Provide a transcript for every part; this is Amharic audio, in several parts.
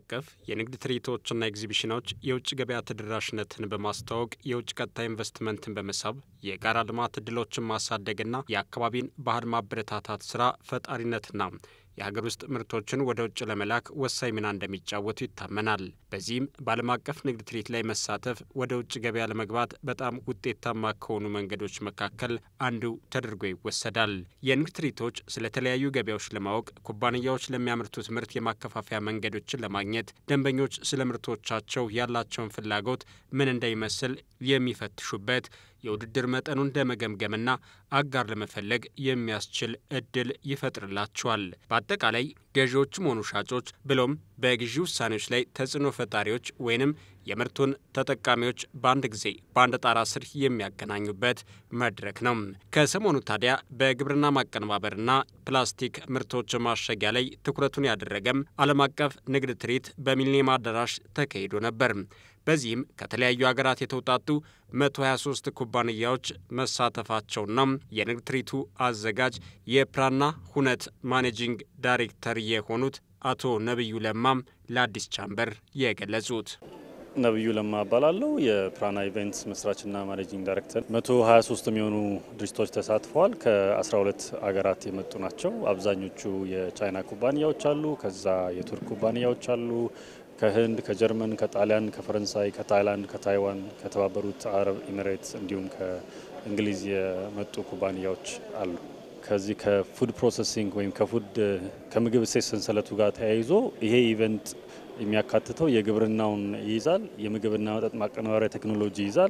አቀፍ የንግድ ትርኢቶችና ኤግዚቢሽኖች የውጭ ገበያ ተደራሽነትን በማስተዋወቅ የውጭ ቀጥታ ኢንቨስትመንትን በመሳብ የጋራ ልማት እድሎችን ማሳደግና የአካባቢን ባህል ማበረታታት ስራ ፈጣሪነትና የሀገር ውስጥ ምርቶችን ወደ ውጭ ለመላክ ወሳኝ ሚና እንደሚጫወቱ ይታመናል። በዚህም በዓለም አቀፍ ንግድ ትርኢት ላይ መሳተፍ ወደ ውጭ ገበያ ለመግባት በጣም ውጤታማ ከሆኑ መንገዶች መካከል አንዱ ተደርጎ ይወሰዳል። የንግድ ትርኢቶች ስለተለያዩ ገበያዎች ለማወቅ፣ ኩባንያዎች ለሚያመርቱት ምርት የማከፋፈያ መንገዶችን ለማግኘት፣ ደንበኞች ስለ ምርቶቻቸው ያላቸውን ፍላጎት ምን እንደሚመስል የሚፈትሹበት የውድድር መጠኑን ለመገምገምና አጋር ለመፈለግ የሚያስችል እድል ይፈጥርላቸዋል። በአጠቃላይ ገዢዎችም ሆኑ ሻጮች ብሎም በግዢ ውሳኔዎች ላይ ተጽዕኖ ፈጣሪዎች ወይንም የምርቱን ተጠቃሚዎች በአንድ ጊዜ በአንድ ጣራ ስር የሚያገናኙበት መድረክ ነው። ከሰሞኑ ታዲያ በግብርና ማቀነባበርና ፕላስቲክ ምርቶች ማሸጊያ ላይ ትኩረቱን ያደረገም ዓለም አቀፍ ንግድ ትርኢት በሚሊኒየም አዳራሽ ተካሂዶ ነበር። በዚህም ከተለያዩ ሀገራት የተውጣጡ 123 ኩባንያዎች መሳተፋቸውና የንግድ ትርኢቱ አዘጋጅ የፕራና ሁነት ማኔጂንግ ዳይሬክተር የሆኑት አቶ ነብዩ ለማም ለአዲስ ቻምበር የገለጹት ነብዩ ለማ እባላለሁ። የፕራና ኢቨንትስ መስራችና ማኔጂንግ ዳይሬክተር። 123 የሚሆኑ ድርጅቶች ተሳትፈዋል። ከ12 ሀገራት የመጡ ናቸው። አብዛኞቹ የቻይና ኩባንያዎች አሉ። ከዛ የቱርክ ኩባንያዎች አሉ። ከህንድ፣ ከጀርመን፣ ከጣሊያን፣ ከፈረንሳይ፣ ከታይላንድ፣ ከታይዋን፣ ከተባበሩት አረብ ኤሚሬትስ እንዲሁም ከእንግሊዝ የመጡ ኩባንያዎች አሉ። ከዚህ ከፉድ ፕሮሰሲንግ ወይም ከፉድ ከምግብ እሴት ሰንሰለቱ ጋር ተያይዞ ይሄ ኢቨንት የሚያካትተው የግብርናውን ይይዛል፣ የምግብና መጠጥ ማቀነባበሪያ ቴክኖሎጂ ይይዛል፣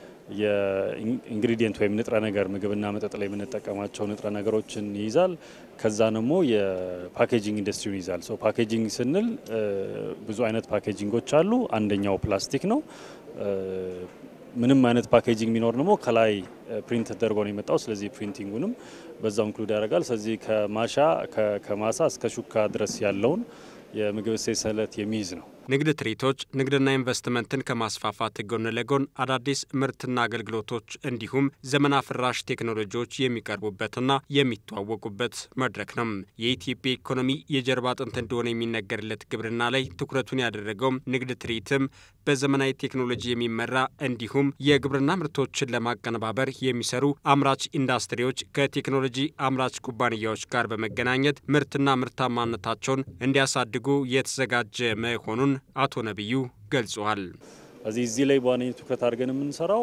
የኢንግሪዲየንት ወይም ንጥረ ነገር ምግብና መጠጥ ላይ የምንጠቀማቸው ንጥረ ነገሮችን ይይዛል። ከዛ ደግሞ የፓኬጂንግ ኢንዱስትሪውን ይይዛል። ሶ ፓኬጂንግ ስንል ብዙ አይነት ፓኬጂንጎች አሉ። አንደኛው ፕላስቲክ ነው። ምንም አይነት ፓኬጂንግ ቢኖር ደግሞ ከላይ ፕሪንት ተደርጎ ነው የመጣው። ስለዚህ ፕሪንቲንጉንም በዛው ኢንክሉድ ያደርጋል። ስለዚህ ከማሻ ከማሳ እስከ ሹካ ድረስ ያለውን የምግብ እሴት ሰንሰለት የሚይዝ ነው። ንግድ ትርኢቶች ንግድና ኢንቨስትመንትን ከማስፋፋት ጎን ለጎን አዳዲስ ምርትና አገልግሎቶች እንዲሁም ዘመን አፍራሽ ቴክኖሎጂዎች የሚቀርቡበትና የሚተዋወቁበት መድረክ ነው። የኢትዮጵያ ኢኮኖሚ የጀርባ አጥንት እንደሆነ የሚነገርለት ግብርና ላይ ትኩረቱን ያደረገውም ንግድ ትርኢትም በዘመናዊ ቴክኖሎጂ የሚመራ እንዲሁም የግብርና ምርቶችን ለማቀነባበር የሚሰሩ አምራች ኢንዱስትሪዎች ከቴክኖሎጂ አምራች ኩባንያዎች ጋር በመገናኘት ምርትና ምርታማነታቸውን እንዲያሳድጉ የተዘጋጀ መሆኑን አቶ ነቢዩ ገልጸዋል። እዚህ እዚህ ላይ በዋነኝነት ትኩረት አድርገን የምንሰራው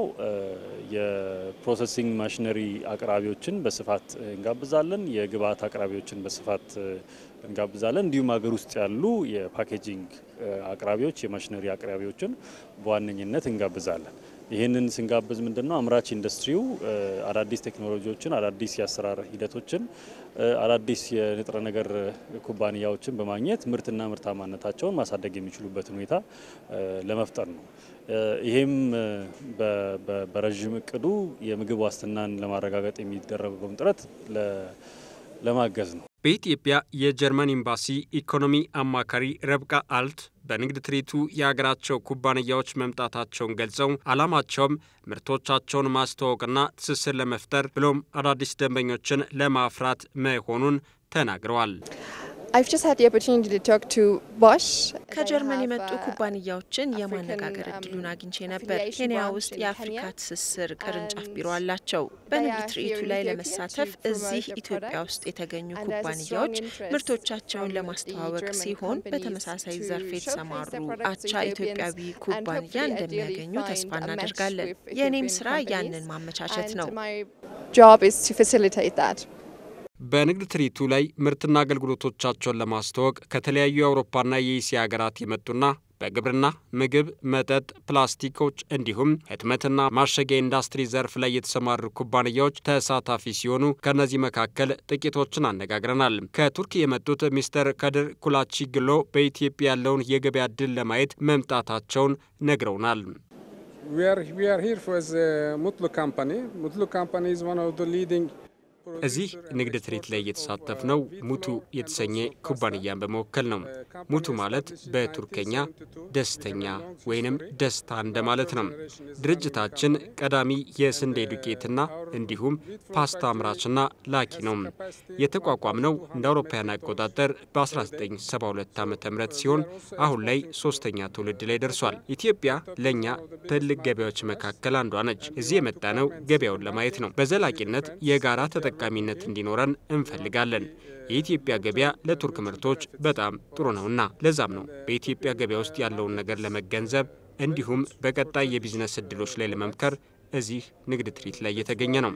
የፕሮሰሲንግ ማሽነሪ አቅራቢዎችን በስፋት እንጋብዛለን። የግብአት አቅራቢዎችን በስፋት እንጋብዛለን። እንዲሁም ሀገር ውስጥ ያሉ የፓኬጂንግ አቅራቢዎች፣ የማሽነሪ አቅራቢዎችን በዋነኝነት እንጋብዛለን። ይህንን ስንጋብዝ ምንድን ነው አምራች ኢንዱስትሪው አዳዲስ ቴክኖሎጂዎችን፣ አዳዲስ የአሰራር ሂደቶችን፣ አዳዲስ የንጥረ ነገር ኩባንያዎችን በማግኘት ምርትና ምርታማነታቸውን ማሳደግ የሚችሉበትን ሁኔታ ለመፍጠር ነው። ይሄም በረዥም እቅዱ የምግብ ዋስትናን ለማረጋገጥ የሚደረገውን ጥረት ለማገዝ ነው። በኢትዮጵያ የጀርመን ኤምባሲ ኢኮኖሚ አማካሪ ረብቃ አልት በንግድ ትርኢቱ የሀገራቸው ኩባንያዎች መምጣታቸውን ገልጸው ዓላማቸውም ምርቶቻቸውን ማስተዋወቅና ትስስር ለመፍጠር ብሎም አዳዲስ ደንበኞችን ለማፍራት መሆኑን ተናግረዋል። ከጀርመን የመጡ ኩባንያዎችን የማነጋገር እድሉን አግኝቼ ነበር። ኬንያ ውስጥ የአፍሪካ ትስስር ቅርንጫፍ ቢሮ አላቸው። በንግድ ትርኢቱ ላይ ለመሳተፍ እዚህ ኢትዮጵያ ውስጥ የተገኙ ኩባንያዎች ምርቶቻቸውን ለማስተዋወቅ ሲሆን በተመሳሳይ ዘርፍ የተሰማሩ አቻ ኢትዮጵያዊ ኩባንያ እንደሚያገኙ ተስፋ እናደርጋለን። የእኔም ስራ ያንን ማመቻቸት ነው። በንግድ ትርኢቱ ላይ ምርትና አገልግሎቶቻቸውን ለማስተዋወቅ ከተለያዩ የአውሮፓና የእስያ ሀገራት የመጡና በግብርና፣ ምግብ፣ መጠጥ፣ ፕላስቲኮች እንዲሁም ህትመትና ማሸጊያ ኢንዱስትሪ ዘርፍ ላይ የተሰማሩ ኩባንያዎች ተሳታፊ ሲሆኑ ከእነዚህ መካከል ጥቂቶችን አነጋግረናል። ከቱርክ የመጡት ሚስተር ከድር ኩላቺ ግሎ በኢትዮጵያ ያለውን የገበያ እድል ለማየት መምጣታቸውን ነግረውናል። We are, we are here for the Mutlu company. Mutlu company is one of the leading እዚህ ንግድ ትርኢት ላይ የተሳተፍነው ሙቱ የተሰኘ ኩባንያን በመወከል ነው። ሙቱ ማለት በቱርከኛ ደስተኛ ወይንም ደስታ እንደማለት ነው። ድርጅታችን ቀዳሚ የስንዴ ዱቄትና እንዲሁም ፓስታ አምራችና ላኪ ነው። የተቋቋምነው እንደ አውሮፓውያን አቆጣጠር በ1972 ዓ ም ሲሆን አሁን ላይ ሶስተኛ ትውልድ ላይ ደርሷል። ኢትዮጵያ ለእኛ ትልቅ ገበያዎች መካከል አንዷ ነች። እዚህ የመጣነው ገበያውን ለማየት ነው። በዘላቂነት የጋራ ተጠቃሚነት እንዲኖረን እንፈልጋለን። የኢትዮጵያ ገበያ ለቱርክ ምርቶች በጣም ጥሩ ነውና ለዛም ነው በኢትዮጵያ ገበያ ውስጥ ያለውን ነገር ለመገንዘብ እንዲሁም በቀጣይ የቢዝነስ እድሎች ላይ ለመምከር እዚህ ንግድ ትርኢት ላይ የተገኘ ነው።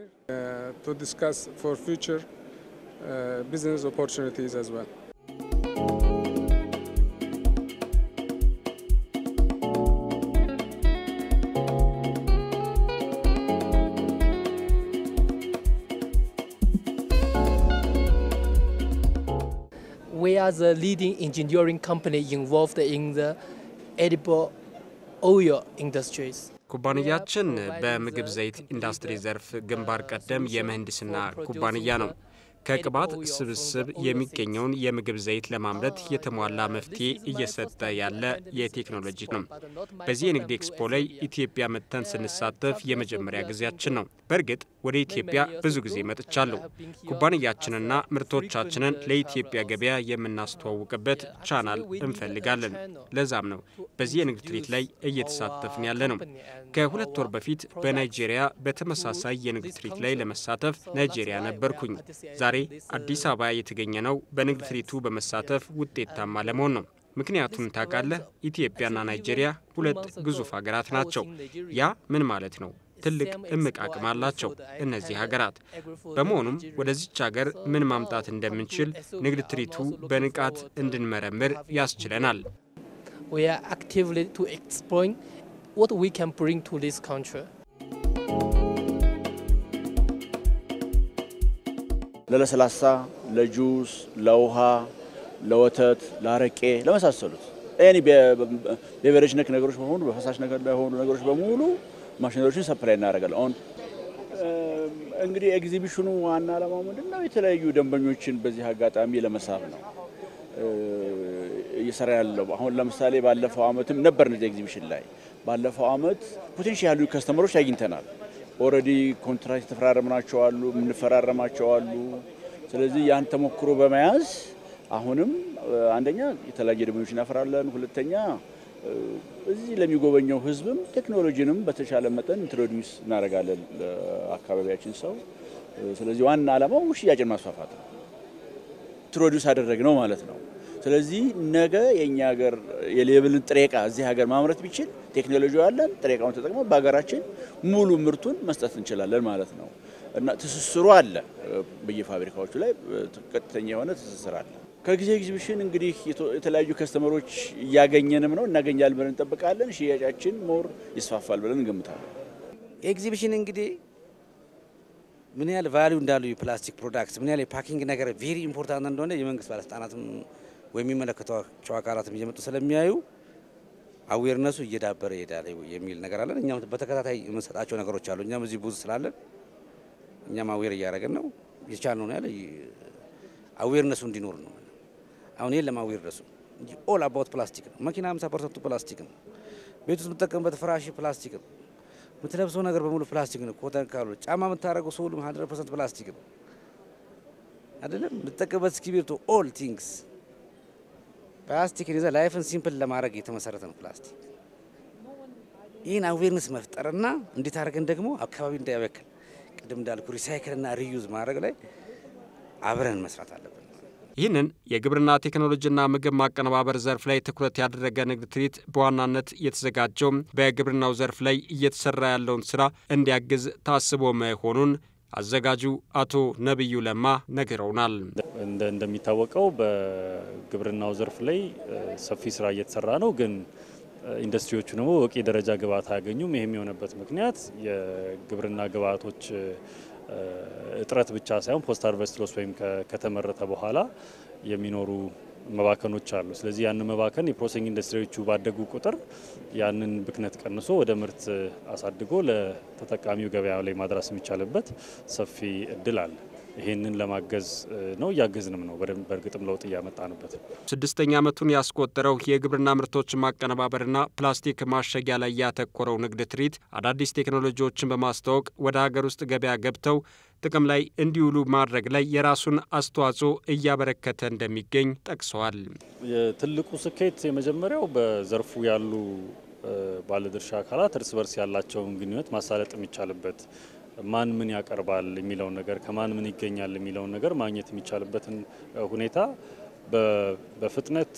We are the leading engineering company involved in the edible oil industries. ኩባንያችን በምግብ ዘይት ኢንዱስትሪ ዘርፍ ግንባር ቀደም የምህንድስና ኩባንያ ነው። ከቅባት ስብስብ የሚገኘውን የምግብ ዘይት ለማምረት የተሟላ መፍትሄ እየሰጠ ያለ የቴክኖሎጂ ነው። በዚህ የንግድ ኤክስፖ ላይ ኢትዮጵያ መጥተን ስንሳተፍ የመጀመሪያ ጊዜያችን ነው። በእርግጥ ወደ ኢትዮጵያ ብዙ ጊዜ መጥቻለሁ። ኩባንያችንና ምርቶቻችንን ለኢትዮጵያ ገበያ የምናስተዋውቅበት ቻናል እንፈልጋለን። ለዛም ነው በዚህ የንግድ ትርኢት ላይ እየተሳተፍን ያለ ነው። ከሁለት ወር በፊት በናይጄሪያ በተመሳሳይ የንግድ ትርኢት ላይ ለመሳተፍ ናይጄሪያ ነበርኩኝ። ዛሬ አዲስ አበባ የተገኘ ነው በንግድ ትርኢቱ በመሳተፍ ውጤታማ ለመሆን ነው። ምክንያቱም ታውቃለህ፣ ኢትዮጵያና ናይጄሪያ ሁለት ግዙፍ ሀገራት ናቸው። ያ ምን ማለት ነው? ትልቅ እምቅ አቅም አላቸው እነዚህ ሀገራት። በመሆኑም ወደዚች ሀገር ምን ማምጣት እንደምንችል ንግድ ትርኢቱ በንቃት እንድንመረምር ያስችለናል። We are actively to exploring what we can bring to this country. ለለስላሳ፣ ለጁስ፣ ለውሃ፣ ለወተት፣ ለአረቄ ለመሳሰሉት ኤኒ ቤቨሬጅ ነክ ነገሮች በሙሉ በፈሳሽ ነገር ላይ የሆኑ ነገሮች በሙሉ ማሽነሪዎችን ሰፕላይ እናደርጋለን። አሁን እንግዲህ ኤግዚቢሽኑ ዋና ዓላማው ምንድን ነው? የተለያዩ ደንበኞችን በዚህ አጋጣሚ ለመሳብ ነው እየሰራ ያለው። አሁን ለምሳሌ ባለፈው አመትም ነበር እነዚህ ኤግዚቢሽን ላይ ባለፈው አመት ፖቴንሻል ያሉ ከስተመሮች አግኝተናል። ኦልሬዲ ኮንትራክት የተፈራረምናቸው አሉ፣ የምንፈራረማቸው አሉ። ስለዚህ ያን ተሞክሮ በመያዝ አሁንም አንደኛ የተለያየ ደንበኞች እናፈራለን፣ ሁለተኛ እዚህ ለሚጎበኘው ህዝብም ቴክኖሎጂንም በተሻለ መጠን ኢንትሮዲውስ እናደርጋለን ለአካባቢያችን ሰው። ስለዚህ ዋና ዓላማው ሽያጭን ማስፋፋት ነው። ኢንትሮዲውስ አደረግነው ማለት ነው። ስለዚህ ነገ የእኛ ሀገር የሌብልን ጥሬ ዕቃ እዚህ ሀገር ማምረት ቢችል ቴክኖሎጂ ያለን ጥሬ ዕቃውን ተጠቅመን በሀገራችን ሙሉ ምርቱን መስጠት እንችላለን ማለት ነው እና ትስስሩ አለ። በየፋብሪካዎቹ ላይ ቀጥተኛ የሆነ ትስስር አለ። ከጊዜ ኤግዚቢሽን እንግዲህ የተለያዩ ከስተመሮች እያገኘንም ነው እናገኛለን ብለን እንጠብቃለን። ሽያጫችን ሞር ይስፋፋል ብለን እንገምታለን። ኤግዚቢሽን እንግዲህ ምን ያህል ቫሊዩ እንዳሉ የፕላስቲክ ፕሮዳክት ምን ያህል የፓኪንግ ነገር ቬሪ ኢምፖርታንት እንደሆነ የመንግስት ባለስልጣናትም ወይም የሚመለከቷቸው አካላትም እየመጡ ስለሚያዩ አዌርነሱ እየዳበረ ይሄዳል የሚል ነገር አለን። እኛም በተከታታይ የምንሰጣቸው ነገሮች አሉ። እኛም እዚህ ብዙ ስላለን እኛም አዌር እያደረግን ነው። የቻልነው ያለ አዌርነሱ እንዲኖር ነው። አሁን የለም አዌርነሱ እንጂ ኦል አባውት ፕላስቲክ ነው። መኪና 50 ፐርሰንቱ ፕላስቲክ ነው። ቤት ውስጥ የምትጠቀምበት ፍራሽ ፕላስቲክ ነው። የምትለብሰው ነገር በሙሉ ፕላስቲክ ነው። ኮተን ካሉ ጫማ የምታደርገው ሶሉም 100 ፐርሰንት ፕላስቲክ ነው አይደለም። የምትጠቀምበት እስክሪብቶ ኦል ቲንግስ ፕላስቲክን ይዘህ ላይፍን ሲምፕል ለማድረግ የተመሰረተ ነው ፕላስቲክ። ይህን አዌርነስ መፍጠርና እንዴት አድርገን ደግሞ አካባቢ እንዳያበክል ቅድም እንዳልኩ ሪሳይክልና ሪዩዝ ማድረግ ላይ አብረን መስራት አለብን። ይህንን የግብርና ቴክኖሎጂና ምግብ ማቀነባበር ዘርፍ ላይ ትኩረት ያደረገ ንግድ ትርኢት በዋናነት የተዘጋጀው በግብርናው ዘርፍ ላይ እየተሰራ ያለውን ስራ እንዲያግዝ ታስቦ መሆኑን አዘጋጁ አቶ ነቢዩ ለማ ነግረውናል። እንደሚታወቀው በግብርናው ዘርፍ ላይ ሰፊ ስራ እየተሰራ ነው፣ ግን ኢንዱስትሪዎቹ ደግሞ በቂ ደረጃ ግብዓት አያገኙም። ይህም የሆነበት ምክንያት የግብርና ግብዓቶች እጥረት ብቻ ሳይሆን ፖስት ሃርቨስት ሎስ ወይም ከተመረተ በኋላ የሚኖሩ መባከኖች አሉ። ስለዚህ ያንን መባከን የፕሮሴሲንግ ኢንዱስትሪዎቹ ባደጉ ቁጥር ያንን ብክነት ቀንሶ ወደ ምርት አሳድጎ ለተጠቃሚው ገበያ ላይ ማድረስ የሚቻልበት ሰፊ እድል አለ። ይሄንን ለማገዝ ነው፣ እያገዝንም ነው። በደንብ በእርግጥም ለውጥ እያመጣንበት ነው። ስድስተኛ ዓመቱን ያስቆጠረው የግብርና ምርቶችን ማቀነባበርና ፕላስቲክ ማሸጊያ ላይ ያተኮረው ንግድ ትርኢት አዳዲስ ቴክኖሎጂዎችን በማስተዋወቅ ወደ ሀገር ውስጥ ገበያ ገብተው ጥቅም ላይ እንዲውሉ ማድረግ ላይ የራሱን አስተዋጽኦ እያበረከተ እንደሚገኝ ጠቅሰዋል። የትልቁ ስኬት የመጀመሪያው በዘርፉ ያሉ ባለድርሻ አካላት እርስ በርስ ያላቸውን ግንኙነት ማሳለጥ የሚቻልበት ማን ምን ያቀርባል የሚለውን ነገር ከማን ምን ይገኛል የሚለውን ነገር ማግኘት የሚቻልበትን ሁኔታ በፍጥነት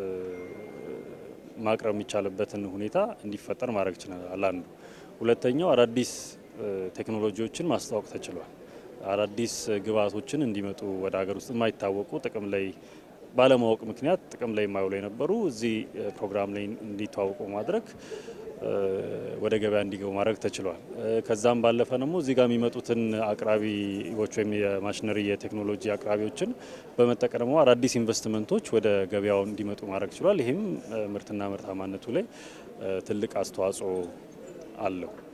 ማቅረብ የሚቻልበትን ሁኔታ እንዲፈጠር ማድረግ ችለናል። አንዱ። ሁለተኛው አዳዲስ ቴክኖሎጂዎችን ማስተዋወቅ ተችሏል። አዳዲስ ግብዓቶችን እንዲመጡ ወደ ሀገር ውስጥ የማይታወቁ ጥቅም ላይ ባለማወቅ ምክንያት ጥቅም ላይ የማይውሉ የነበሩ እዚህ ፕሮግራም ላይ እንዲተዋወቁ ማድረግ ወደ ገበያ እንዲገቡ ማድረግ ተችሏል። ከዛም ባለፈ ደግሞ እዚህ ጋር የሚመጡትን አቅራቢዎች ወይም የማሽነሪ የቴክኖሎጂ አቅራቢዎችን በመጠቀም ደግሞ አዳዲስ ኢንቨስትመንቶች ወደ ገበያው እንዲመጡ ማድረግ ችሏል። ይህም ምርትና ምርታማነቱ ላይ ትልቅ አስተዋጽኦ አለው።